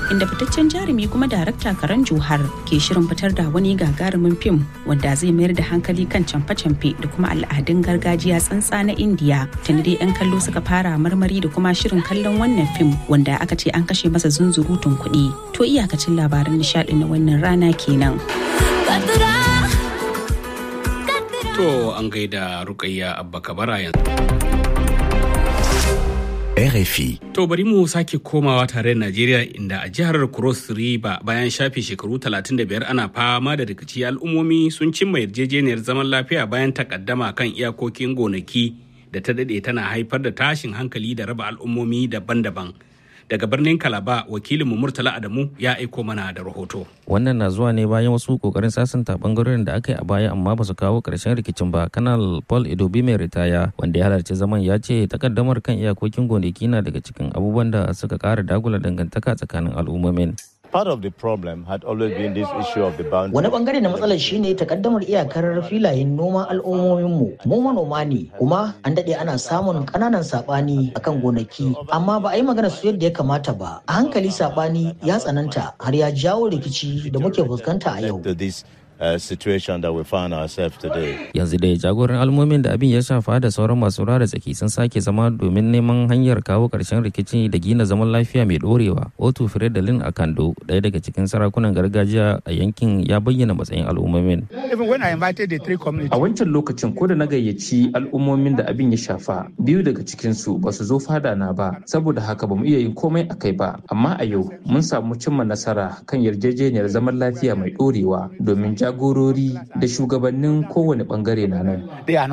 inda fitaccen jarumi kuma darakta Karan Johar ke shirin fitar da wani gagarumin fim wanda zai mayar da hankali kan camfe-camfe da kuma al'adun gargajiya tsantsa na Indiya. Tuni dai 'yan kallo suka fara marmari da kuma shirin kallon wannan fim wanda aka ce an kashe masa zunzurutun kuɗi. To iyakacin labaran nishaɗi na wannan rana kenan. To an gaida Rukayya Abba Kabara yanzu. RFI. To bari mu sake komawa tare da Najeriya inda a jihar Cross River bayan shafe shekaru 35 ana fama da rikici al'ummomi sun cimma yarjejeniyar zaman lafiya bayan takaddama kan iyakokin gonaki da ta dade tana haifar da tashin hankali da raba al'ummomi daban-daban. Daga birnin Kalaba wakilinmu Murtala Adamu ya aiko mana da rahoto. Wannan na zuwa ne bayan wasu kokarin sasanta bangarorin da aka yi a baya amma ba su kawo karshen rikicin ba. Kanal Paul Idobi mai ritaya wanda ya halarci zaman ya ce takaddamar kan iyakokin gonaki na daga cikin abubuwan da suka kara dagula dangantaka tsakanin al'ummomin. Part of the problem had always been this issue of the boundary. Wani bangare na matsalar shine takaddamar iyakar filayen noman al'ummominmu. Mu manoma ne kuma an daɗe ana samun ƙananan saɓani akan gonaki amma ba a yi magana su yadda ya kamata ba. A hankali saɓani ya tsananta har ya jawo rikici da muke fuskanta a yau. To this uh, situation that we find ourselves today. Yanzu dai jagoran al'ummomin da abin ya shafa da sauran masu ruwa da tsaki sun sake zama domin neman hanyar kawo ƙarshen rikici da gina zaman lafiya mai ɗorewa. Otu Firedalin Akando, ɗaya daga cikin sarakunan gargajiya a yankin ya bayyana matsayin al'ummomin. A wancan lokacin ko da na gayyaci al'ummomin da abin ya shafa, biyu daga cikinsu ba su zo fada na ba, saboda haka ba mu iya yin komai a kai ba. Amma a yau mun samu cimma nasara kan yarjejeniyar zaman lafiya mai ɗorewa domin jagorori da shugabannin kowane bangare na nan.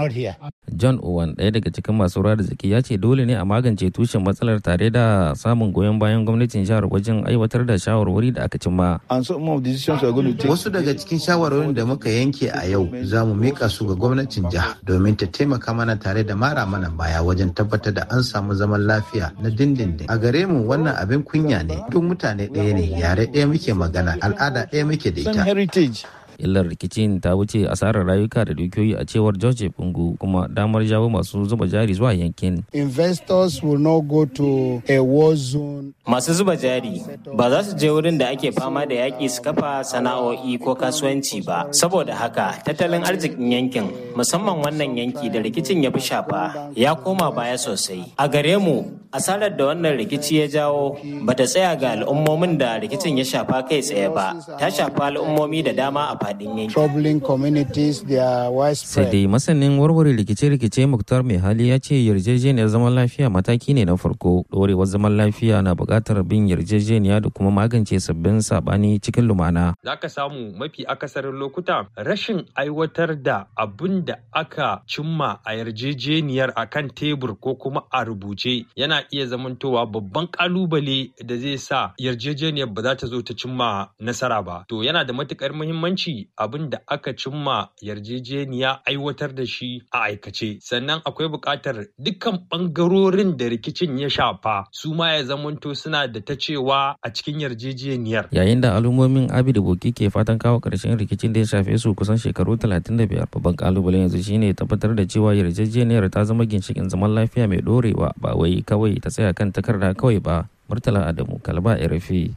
John Owen ɗaya daga cikin masu ruwa da zaki ya ce dole ne a magance tushen matsalar tare da samun goyon bayan gwamnatin jihar wajen aiwatar da shawarwari da aka cimma. And some of the decisions we are going to take. Wasu daga cikin shawarwarin da muka yanke a yau za mu mika su ga gwamnatin jiha domin ta taimaka mana tare da mara mana baya wajen tabbatar da an samu zaman lafiya na dindindin. A gare mu wannan abin kunya ne. Duk mutane ɗaya ne, yare ɗaya muke magana, al'ada ɗaya muke da Same ita. heritage. illar rikicin ta wuce asarar rayuka da dukiyoyi a cewar george bungu kuma damar jawo masu zuba jari zuwa yankin investors will not go to a war zone. Masu zuba jari ba za su je wurin da ake fama da yaƙi su kafa sana'o'i ko kasuwanci ba. Saboda haka tattalin arzikin yankin musamman wannan yanki da rikicin ya fi shafa ya koma baya sosai. A gare mu asarar da wannan rikici ya jawo ba ta tsaya ga al'ummomin da rikicin ya shafa kai tsaye ba. Ta shafa al'ummomi da dama a faɗin yankin. Troubling communities, they are sai widespread. dai masanin warware rikice-rikice muktar mai hali ya ce yarjejeniyar zaman lafiya mataki ne na farko ɗorewar zaman lafiya na buƙatar bin yarjejeniya da kuma magance sabbin saɓani cikin lumana za ka samu mafi akasarin lokuta rashin aiwatar da abin da aka cimma a yarjejeniyar a kan tebur ko kuma a rubuce yana iya zamantowa babban kalubale da zai sa yarjejeniyar ba za ta zo ta cimma nasara ba to yana da matukar muhimmanci abin da aka cimma yarjejeniya aiwatar da shi a aikace sannan akwai buƙatar dukkan ɓangarorin da rikicin ya shafa su ma ya zamanto suna da ta cewa a cikin yarjejeniyar yayin da al'ummomin abi da boki ke fatan kawo ƙarshen rikicin da ya shafe su kusan shekaru 35 babban kalubalen yanzu shine tabbatar da cewa yarjejeniyar ta zama ginshikin zaman lafiya mai ɗorewa ba wai kawai ta tsaya kan takarda kawai ba murtala adamu kalba rfi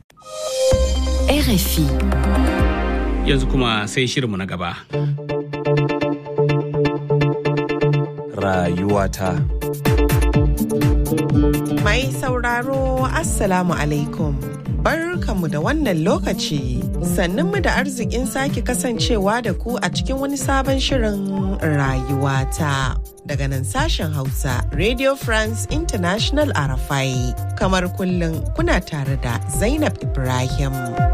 RFI. Yanzu kuma sai shirinmu na gaba. Rayuwata. Mai sauraro Assalamu alaikum. Barkanmu da wannan lokaci. Sannunmu da arzikin sake kasancewa da ku a cikin wani sabon shirin rayuwata. Daga nan sashen Hausa, Radio France International Arafai. Kamar kullum kuna tare da Zainab Ibrahim.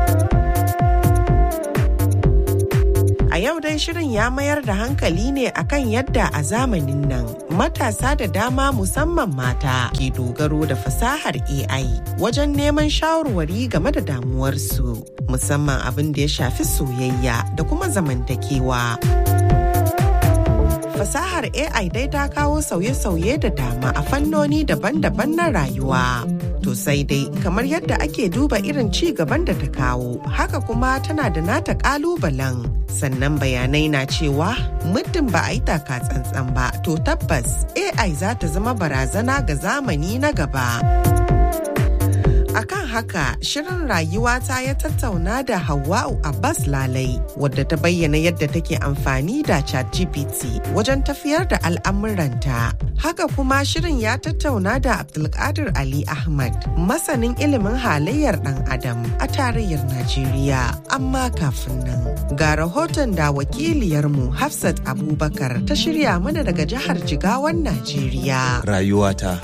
A yau dai shirin ya mayar da hankali ne akan yadda a zamanin nan matasa da dama musamman mata ke dogaro da fasahar AI wajen neman shawarwari game da damuwarsu musamman abin da ya shafi soyayya da kuma zamantakewa. Fasahar AI dai ta kawo sauye-sauye da dama a fannoni daban-daban na rayuwa. To sai dai kamar yadda ake duba irin ci gaban da ta kawo, haka kuma tana da nata kalubalen. Sannan bayanai na cewa muddin ba a yi taka tsantsan ba, to tabbas AI za ta zama barazana ga zamani na gaba. Akan haka shirin rayuwata ya tattauna da Hawwa'u Abbas Lalai wadda ta bayyana yadda take amfani da ChatGPT wajen tafiyar da al'amuranta. Haka kuma shirin ya tattauna da Abdulkadir Ali Ahmad masanin ilimin halayyar ɗan Adam a tarayyar Najeriya. Amma kafin nan ga rahoton da wakiliyarmu Hafsat Abubakar ta shirya mana daga jihar Jigawan Najeriya. Rayuwata.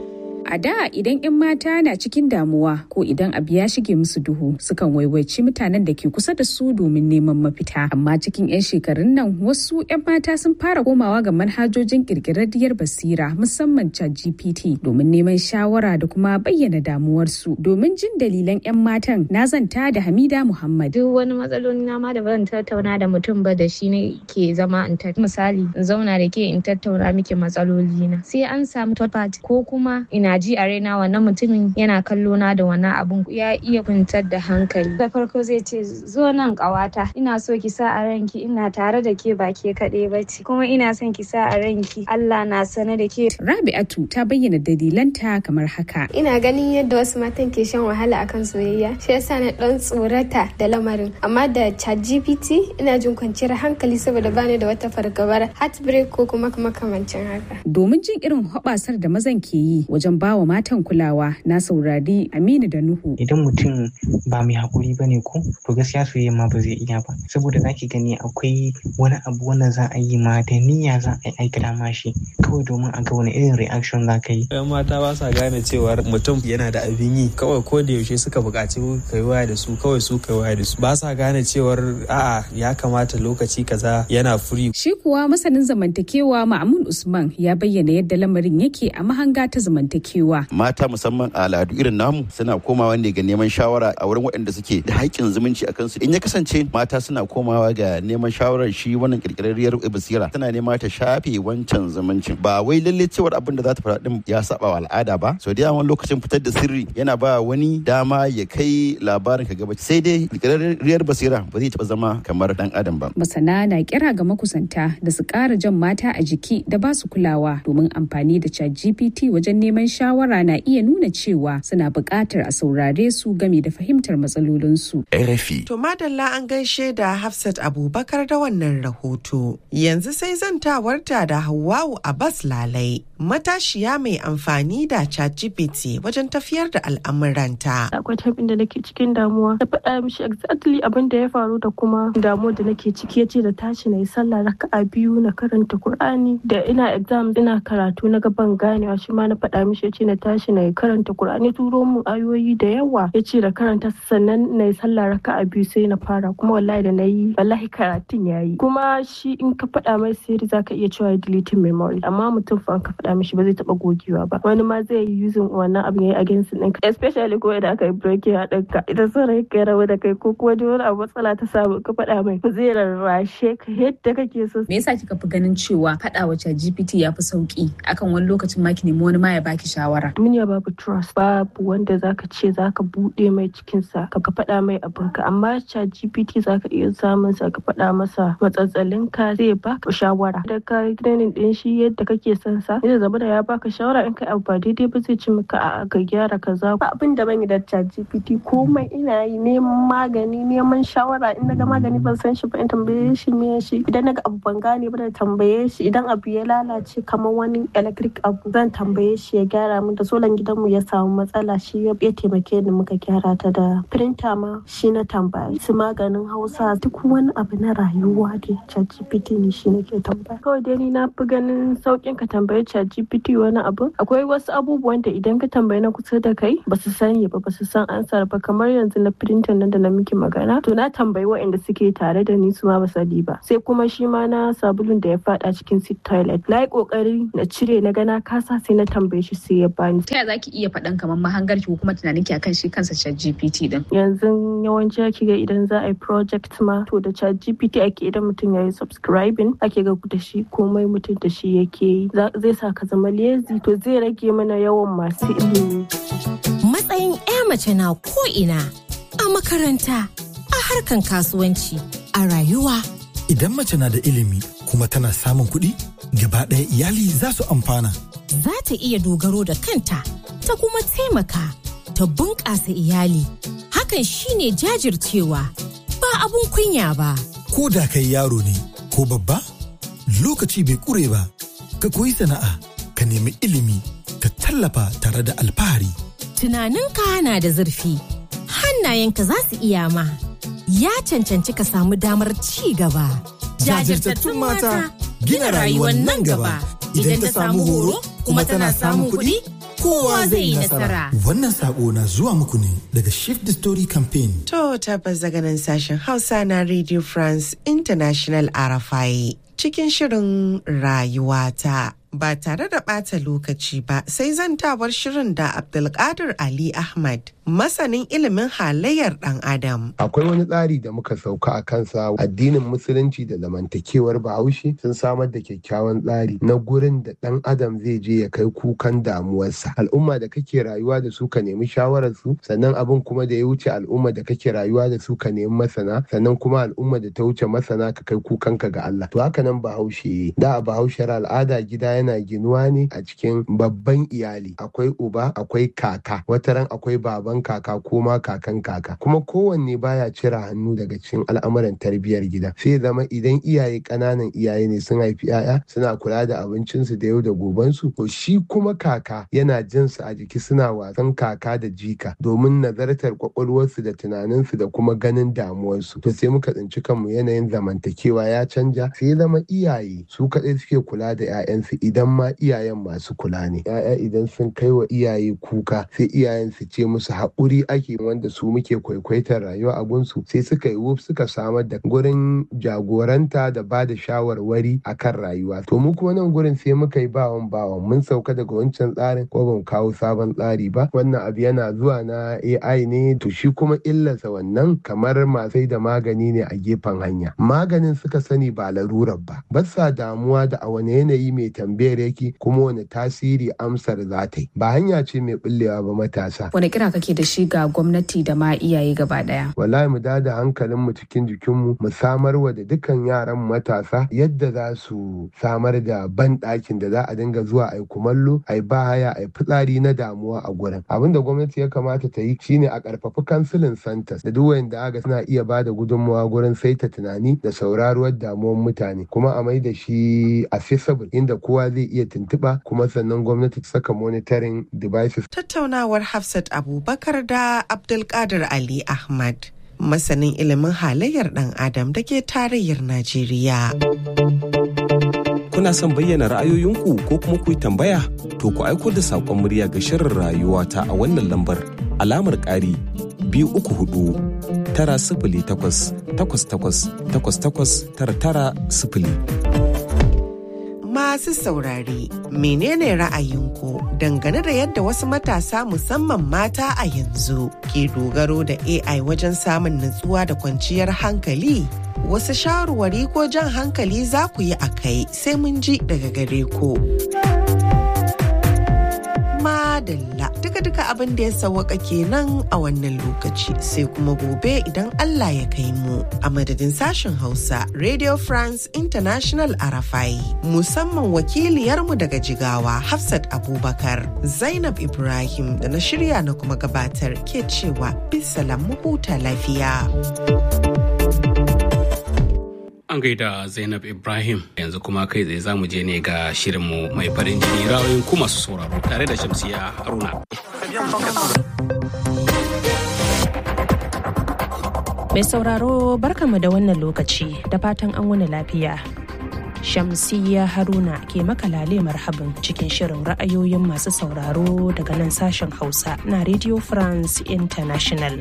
A da idan 'yan mata na cikin damuwa ko idan abu ya shige musu duhu sukan waiwaici mutanen da ke kusa da su domin neman mafita. Amma cikin 'yan shekarun nan wasu 'yan mata sun fara komawa ga manhajojin kirkirarriyar basira musamman GPT domin neman shawara da kuma bayyana damuwarsu. Domin jin dalilan 'yan matan na zanta da Hamida Muhammad. Duk wani matsaloli na ma da ban tattauna da mutum ba da shi ne ke zama in misali in zauna da ke in tattauna miki matsaloli na. Sai an samu third party ko kuma ina ji a raina wannan mutumin yana kallo na da wannan abun ya iya kwantar da hankali da farko zai ce zo nan kawata ina so ki sa a ranki ina tare da ke ba ke kaɗai ba ce kuma ina son ki sa a ranki Allah na sane da ke Rabi'atu ta bayyana dalilanta kamar haka ina ganin yadda wasu matan ke shan wahala akan soyayya shi yasa na dan tsorata da lamarin amma da ChatGPT ina jin kwanciyar hankali saboda bani da wata fargabar heartbreak ko kuma makamancin haka domin jin irin hoɓasar da mazan ke yi wajen ba wa matan kulawa na saurari Aminu da Nuhu. Idan mutum ba mai haƙuri ba ne ko to gaskiya soyayya ma ba zai iya ba saboda za ki gani akwai wani abu wanda za a yi ma da niyya za a yi aikata ma shi kawai domin a ga wani irin reaction za ka yi. Yan mata ba sa gane cewar mutum yana da abin yi kawai ko da yaushe suka buƙaci ka yi waya da su kawai su ka waya da su ba sa gane cewar a'a ya kamata lokaci kaza yana furi. Shi kuwa masanin zamantakewa Ma'amun Usman ya bayyana yadda lamarin yake a mahanga ta zamantakewa. mata musamman a al'adu irin namu suna komawa ne ga neman shawara a wurin waɗanda suke da haƙƙin zumunci a kansu in ya kasance mata suna komawa ga neman shawarar shi wannan kirkirarriyar basira tana nema ta shafe wancan zumuncin ba wai lalle cewar abin da za ta faɗa din ya saba wa al'ada ba so da yawan lokacin fitar da sirri yana ba wani dama ya kai labarin ka gaba sai dai kirkirarriyar basira ba zai taɓa zama kamar dan adam ba masana na kira ga makusanta da su ƙara jan mata a jiki da ba su kulawa domin amfani da chat gpt wajen neman shawara na iya nuna cewa suna buƙatar a saurare su game da fahimtar matsalolinsu. RFI. To madalla an gaishe da Hafsat Abubakar da wannan rahoto. Yanzu sai zantawarta da Hawwa'u Abbas Lalai. Matashiya mai amfani da ChatGPT wajen tafiyar da al'amuranta. Akwai tabin da nake cikin damuwa. Na faɗa mishi exactly abin da ya faru da kuma damuwar da nake ciki ya ce da tashi na yi sallah raka'a biyu na karanta Kur'ani da ina exam ina karatu na gaban ganewa shi ma na faɗa mishi ya ce na tashi na yi karanta Kur'ani turo mu ayoyi da yawa ya ce da karanta sannan na yi sallah raka'a biyu sai na fara kuma wallahi da na yi wallahi karatun ya yi kuma shi in ka faɗa mai sirri za ka iya cewa deleting memory amma mutum fa ka faɗa mishi ba zai taɓa gogewa ba wani ma zai yi using wannan abin ya yi against ɗinka especially ko idan aka yi breaking a ɗinka idan son rai ka rabu da kai ko kuma wani abu matsala ta samu ka faɗa mai zai rarrashe ka yadda kake so. Me yasa kika fi ganin cewa faɗa wa GPT ya fi sauki akan wani lokacin ma ki nemi wani ma ya baki shawara. Duniya babu trust babu wanda zaka ce zaka buɗe mai cikinsa ka faɗa mai abinka amma chat GPT zaka iya samun sa ka faɗa masa matsatsalin ka zai baka shawara da ka training din shi yadda kake son sa zai zama da ya baka shawara in kai abu ba daidai ba zai ci maka a ka gyara kaza ba abin da ban yi da chat GPT komai ina yi neman magani neman shawara in naga magani ban san shi ba in tambaye shi me shi idan naga abu ban gane ba da tambaye shi idan abu ya lalace kamar wani electric abu zan tambaye shi ya gyara min da solan gidanmu ya samu matsala shi ya taimake ni muka gyara ta da printer ma shi na tambaya su maganin hausa duk wani abu na rayuwa da ChatGPT ne shi nake tambaya kawai dai ni na fi ganin saukin ka tambayi ChatGPT wani abu akwai wasu abubuwan da idan ka tambayi na kusa da kai ba su sani ba ba su san ansar ba kamar yanzu na printer nan da na miki magana to na tambayi waɗanda suke tare da ni su ma ba sani ba sai kuma shi ma na sabulun da ya fada cikin sit toilet na yi kokari na cire na gana kasa sai na tambaye shi sai ya bani ta yaya zaki iya faɗan kamar mahangar ki ko kuma tunanin ki akan shi kansa ChatGPT din yanzu yawanci ake ga idan za a yi project ma to da ChatGPT ake idan mutum ya yi subscribing ake ga da shi komai mutum da shi yake yi zai sa ka zama lazy to zai rage mana yawan masu ilimi matsayin 'ya mace na ko ina a makaranta a harkan kasuwanci a rayuwa idan mace na da ilimi kuma tana samun kuɗi gaba ɗaya iyali za su amfana za ta iya dogaro da kanta ta kuma taimaka ta bunƙasa iyali. Hakan shine jajircewa, ba abun kunya ba. Ko da kai yaro ne ko babba, lokaci bai ƙure ba, ka koyi sana'a, ka nemi ilimi, ka tallafa tare da alfahari. Tunaninka na da zurfi, hannayenka za su iya ma. Ya cancanci ka samu damar ci gaba. Jajirtattun mata gina rayuwar nan gaba. Idan ta samu horo kuma tana samun kuɗi, kowa zai yi nasara. Wannan sako na zuwa muku ne daga Shift the Story Campaign. To tabbas daga nan sashen Hausa na Radio France International RFI cikin shirin rayuwata. Ba tare da ɓata lokaci ba sai zantawar shirin da Abdulkadir Ali Ahmad masanin ilimin halayyar ɗan Adam. Akwai wani tsari da muka sauka a kansa addinin musulunci da zamantakewar bahaushe sun samar da kyakkyawan tsari na gurin da ɗan adam zai je ya kai kukan damuwarsa. Al'umma da kake rayuwa da su ka nemi shawarar su sannan abin kuma da ya wuce al'umma da kake rayuwa da su ka nemi masana sannan kuma al'umma da ta wuce masana ka kai kukanka ga Allah. To haka nan bahaushe da a bahaushar al'ada gida yana ginuwa ne a cikin babban iyali akwai uba akwai kaka wataran akwai baban kaka ko ma kakan kaka kuma kowanne baya cire hannu daga cikin al'amuran tarbiyyar gida sai zama idan iyaye ƙananan iyaye ne sun haifi 'ya'ya suna kula da abincinsu da yau da gobensu to shi kuma kaka yana jin su a jiki suna wasan kaka da jika domin nazartar kwakwalwarsu da tunaninsu da kuma ganin damuwarsu to sai muka tsinci kanmu yanayin zamantakewa ya canja sai zama iyaye su kaɗai suke kula da 'ya'yansu idan ma iyayen masu kula ne 'ya'ya idan sun kai wa iyaye kuka sai iyayen su ce musu haƙuri ake wanda su muke kwaikwaitar rayuwa a gunsu sai suka yi wuf suka samar da gurin jagoranta da ba da shawarwari a kan rayuwa to mu kuma nan gurin sai muka yi bawan bawan mun sauka daga wancan tsarin ko ban kawo sabon tsari ba wannan abu yana zuwa na AI ne to shi kuma illarsa wannan kamar masai da magani ne a gefen hanya maganin suka sani ba larurar ba ba sa damuwa da a wani yanayi mai tambayar yake kuma wani tasiri amsar za ta yi ba hanya ce mai bullewa ba matasa wani kira kake da shi ga gwamnati da ma iyaye gaba daya wallahi mu da hankalin mu cikin jikinmu mu samar wa da dukkan yaran matasa yadda za su samar da ban ɗakin da za a dinga zuwa ai kumallo ai bahaya ai fitsari na damuwa a gurin abin da gwamnati ya kamata ta yi shine a karfafi kansilin santas da duk wanda aga suna iya ba da gudunmawa gurin saita tunani da sauraruwar damuwar mutane kuma a mai da shi accessible inda kowa zai iya tuntuɓa kuma sannan gwamnati ta saka monitoring devices Tattaunawar Hafsat Abubakar da Abdulkadir Ali Ahmad. Masanin ilimin halayyar ɗan Adam da ke tarayyar Najeriya. Kuna son bayyana ra'ayoyinku ko kuma ku yi tambaya? To ku aiko da saƙon murya ga shirin rayuwa ta a wannan lambar alamar ƙari biyu uku hudu tara sifili takwas takwas takwas takwas takwas tara tara sifili. Masu saurare, menene ra'ayinku dangane da yadda wasu matasa musamman mata a yanzu ke dogaro da AI wajen samun nutsuwa da kwanciyar hankali? Wasu shawarwari ko jan hankali za ku yi a kai sai mun ji daga gare ku. Madalla duka-duka abin da ya sawaka kenan a wannan lokaci sai kuma gobe idan Allah ya kai mu a madadin sashen Hausa Radio France International Arafai musamman wakiliyarmu daga Jigawa Hafsat Abubakar Zainab Ibrahim da na shirya na kuma gabatar ke cewa bisalam mu huta lafiya. An gaida Zainab Ibrahim yanzu kuma kai tsaye zamu je ne ga shirinmu mai farin jini rawayin ku masu sauraro tare da Shamsiya Haruna. Mai sauraro barkamu da wannan lokaci da fatan an wani lafiya. Shamsiya Haruna ke makalale marhaban cikin shirin ra'ayoyin masu sauraro daga nan sashen Hausa na Radio France International.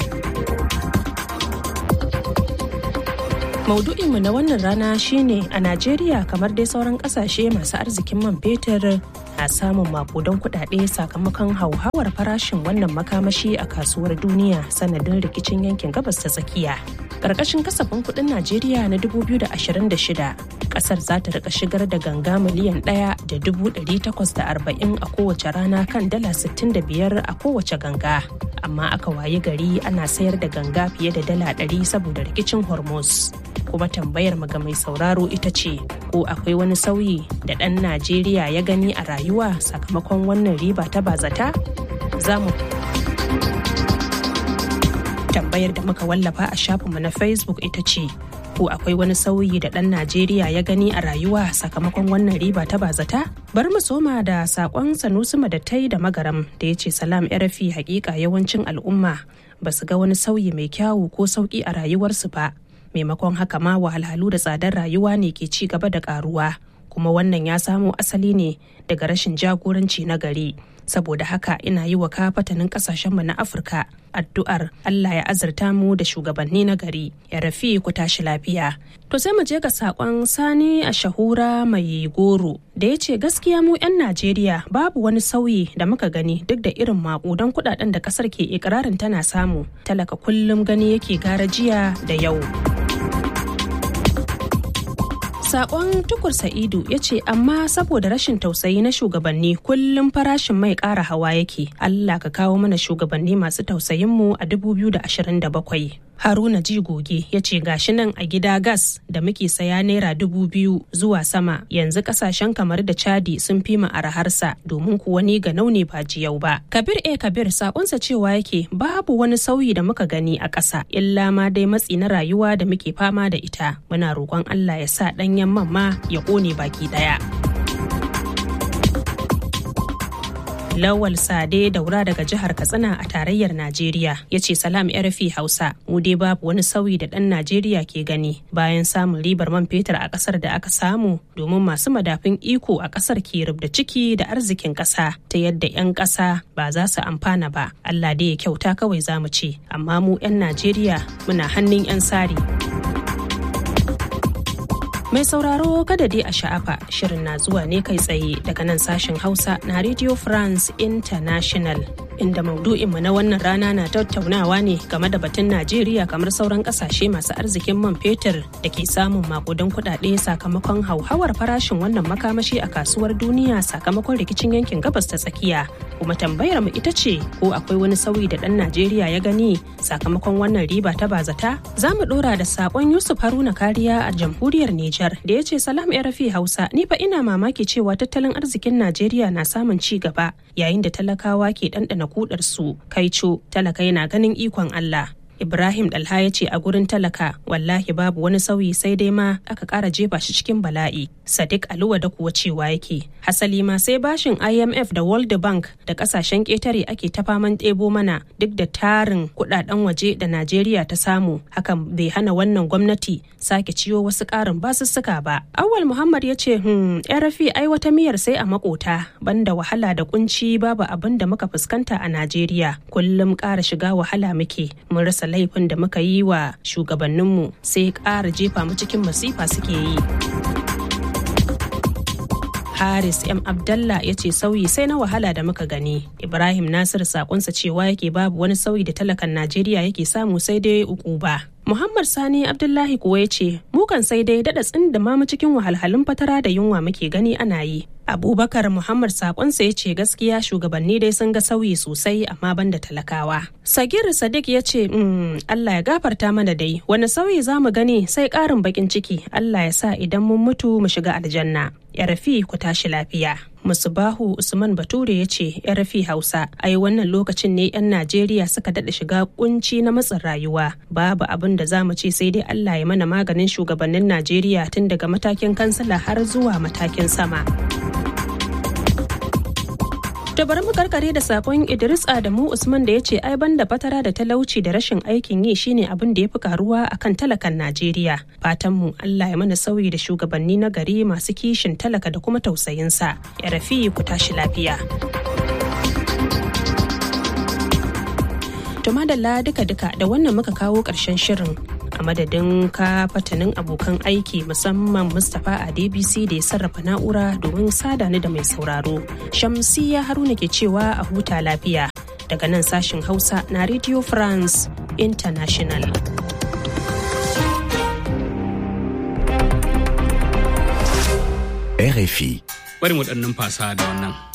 Maudu'inmu na wannan rana shine a Najeriya kamar dai sauran kasashe masu arzikin man fetur na samun makudan kudade sakamakon hauhawar farashin wannan makamashi a kasuwar duniya sanadin rikicin yankin gabas ta tsakiya. Karkashin kasafin kudin Najeriya na 2026 kasar za ta rika shigar da ganga miliyan ɗaya da dubu ɗari takwas da arba'in a kowace rana kan dala sittin da biyar a kowace ganga. Amma aka wayi gari ana sayar da ganga fiye da dala ɗari saboda rikicin Hormuz. kuma tambayar ga mai sauraro ita ce ko akwai wani sauyi da ɗan najeriya ya gani a rayuwa sakamakon wannan riba ta bazata za mu Tambayar da muka wallafa a shafinmu na Facebook ita ce, ko akwai wani sauyi da ɗan Najeriya ya gani a rayuwa sakamakon wannan riba ta bazata? Bari mu soma da saƙon Sanusi Madattai da Magaram da ya ce salam rafi hakika yawancin al'umma ba su ga wani sauyi mai kyawu ko sauƙi a rayuwarsu ba. Maimakon haka ma wahalhalu da tsadar rayuwa ne ke ci gaba da ƙaruwa. kuma wannan ya samo asali ne daga rashin jagoranci na gari saboda haka ina yi wa kafatanin kasashenmu na afirka addu'ar allah ya azurta mu da shugabanni na gari ya rafi ku tashi lafiya to sai mu je ga sakon sani a shahura mai goro da ya ce gaskiya mu 'yan najeriya babu wani sauyi da muka gani duk da irin maƙudan kudaden da kasar ke ikirarin tana samu talaka kullum gani yake gara jiya da yau Sakon tukur Sa'idu ya ce amma saboda rashin tausayi na shugabanni kullum farashin mai ƙara hawa yake. Allah ka kawo mana shugabanni masu tausayinmu a 2027. Haruna Jigoge ya ce gashi nan a gida gas da muke saya naira dubu biyu zuwa sama yanzu kasashen kamar da Chadi sun fi mu araharsa domin kuwa ni ga naune ba jiyau ba. Kabir e Kabir sakonsa cewa yake babu wani sauyi da muka gani a ƙasa illa ma dai matsi na rayuwa da muke fama da ita. Muna roƙon Allah ya sa ɗanyen man ma ya ƙone baki ɗaya. Lawal Sade daura daga jihar Katsina a tarayyar Najeriya ya ce salam RFI Hausa mu dai babu wani sauyi da ɗan Najeriya ke gani bayan samun ribar man fetur a ƙasar da aka samu domin masu madafin iko a ƙasar ke rubda ciki da arzikin ƙasa ta yadda 'yan ƙasa ba za su amfana ba. Allah dai ya kyauta kawai za mu ce amma mu 'yan Najeriya muna hannun 'yan sari. Mai sauraro kada dai a sha'afa shirin na zuwa ne kai tsaye daga nan sashen Hausa na Radio France International. Inda maudu'inmu na wannan rana na tattaunawa ne game da batun Najeriya kamar sauran kasashe masu arzikin man fetur da ke samun makudan kuɗaɗe sakamakon hauhawar farashin wannan makamashi a kasuwar duniya sakamakon rikicin yankin gabas ta tsakiya. Kuma tambayar mu ita ce ko akwai wani sauyi da ɗan Najeriya ya gani sakamakon wannan riba ta bazata? Za mu ɗora da saƙon Yusuf Haruna Kariya a jamhuriyar Nijar. Nijar da ya ce salam rafi hausa ni fa ina mamaki cewa tattalin arzikin najeriya na samun ci gaba yayin da talakawa ke ɗanɗana kudar su kaico talaka yana ganin ikon allah Ibrahim Dalha ya ce a gurin talaka wallahi babu wani sauyi sai dai ma aka ƙara jefa shi cikin bala'i. Sadiq Aluwa da kuwa cewa yake. Hasali ma sai bashin IMF da World Bank da ƙasashen ƙetare ake ta faman ɗebo mana duk da tarin kuɗaɗen waje da Najeriya ta samu. Hakan bai hana wannan gwamnati sake ciyo wasu ƙarin basussuka ba. Awal Muhammad ya ce, "Hmm, rafi ai wata miyar sai a makota banda wahala da kunci babu abin da muka fuskanta a Najeriya. Kullum ƙara shiga wahala muke. Mun rasa laifin da muka yi wa shugabanninmu sai ƙara jefa mu cikin masifa suke yi. Haris M. Abdallah ya ce sauyi sai na wahala da muka gani. Ibrahim Nasir sakonsa cewa yake babu wani sauyi da talakan Najeriya yake samu sai dai uku ba. Muhammad Sani Abdullahi kuwa ya ce, Mukan sai dai daɗa tsin da mamu cikin wahalhalun fatara da yunwa muke gani ana yi. Abubakar Muhammad sakonsa ya ce gaskiya shugabanni dai sun ga sauyi sosai amma ban da talakawa. Sagir Sadiq ya ce, mm, Allah ya gafarta mana dai, wani sauyi za mu gani sai ƙarin bakin ciki, Allah ya sa idan mun mutu mu shiga aljanna. Ya rafi ku tashi lafiya. Musubahu Usman Bature ya ce rafi Hausa ai wannan lokacin ne 'yan Najeriya suka daɗa shiga kunci na matsin rayuwa babu abin da za mu ce sai dai Allah ya mana maganin shugabannin Najeriya tun daga matakin kansala har zuwa matakin sama. To bari mu karkare da sakon Idris Adamu Usman da ya ce ai banda fatara da talauci da rashin aikin yi shine abin da ya fi karuwa akan talakan Najeriya. Fatan mu Allah ya mana sauyi da shugabanni na gari masu kishin talaka da kuma tausayinsa. Ya rafi ku tashi lafiya. To madalla duka-duka da wannan muka kawo ƙarshen shirin a madadin ka fatanin abokan aiki musamman Mustapha a DBC da ya sarrafa na'ura domin sada ni da mai sauraro. Shamsiya Haruna ke cewa a huta lafiya daga nan sashin Hausa na Radio France International. RFI. Bari mu ɗan numfasa da wannan.